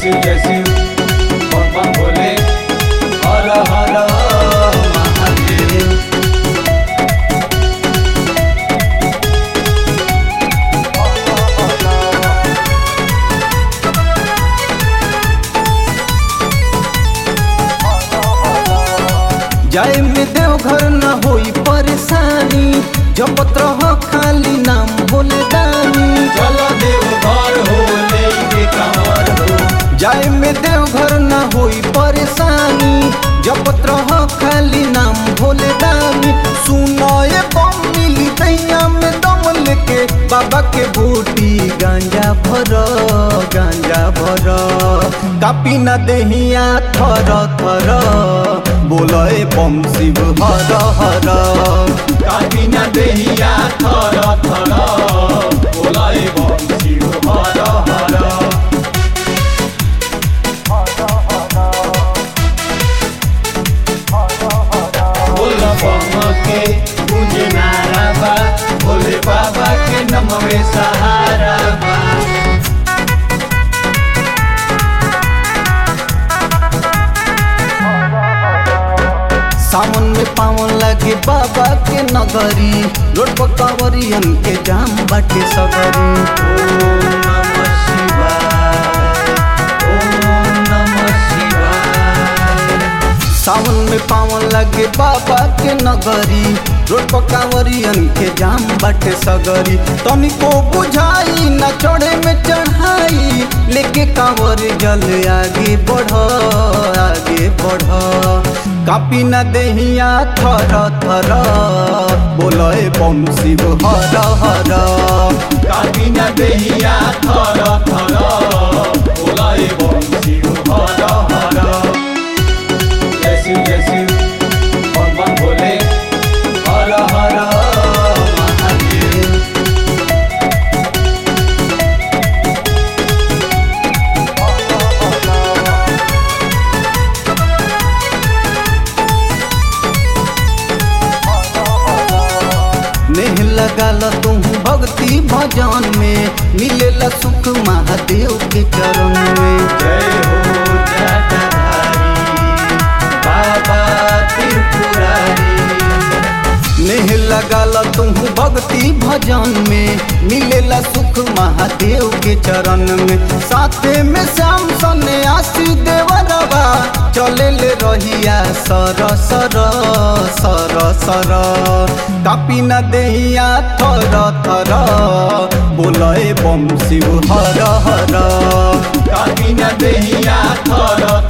शिव जय शिव बम बम भोले हर हर महादेव जाए में देवघर न होई परेशानी जपत रह खाली नाम भोले दानी चलो देव घर हो लेके कंवर हो जाए में देवघर न होई परेशानी जपत रह खाली नाम भोले दानी सुनाए बम मिली दैया में दम लेके बाबा के बूटी गांजा भर गांजा भर कापी न देहिया थर थर बोले बम शिव हर हर काटी न देहिया थर थर बोलाए बम शिव हर हर बोल बम के तुझे नारा बा भोले बाबा के नमवे सहारा बा सावन में पावन लगे बाबा के नगरी रोड पर कांवरियन के जाम बाटे सगरी ओम नमः शिवाय ओम नमः शिवाय सावन में पावन लगे बाबा के नगरी रोड पर कांवरियन के जाम बाटे सगरी तनिको बुझाई न चढ़े में चढ़ाई लेके कांवर जल आगे बढ़ आगे बढ़ कापी न देहिया थर थर बोले बम शिव हर हर काटी न देहिया थर थर बोलाए बम शिव हर हर जय शिव जय शिव बम बम भोले हर हर महादेव नेह लगाल तुम भक्ति भजन में मिलेला सुख महादेव के चरण में जय हो जटाधारी बाबा त्रिपुरारी नेह लगाल तुम भक्ति भजन में मिलेला सुख महादेव के चरण में साथे में श्याम सने आशी देवरवा चले ले रहिया सर सर सर सर कापी न देहिया थर थर बोले बम शिव हर हर काटी न देहिया थर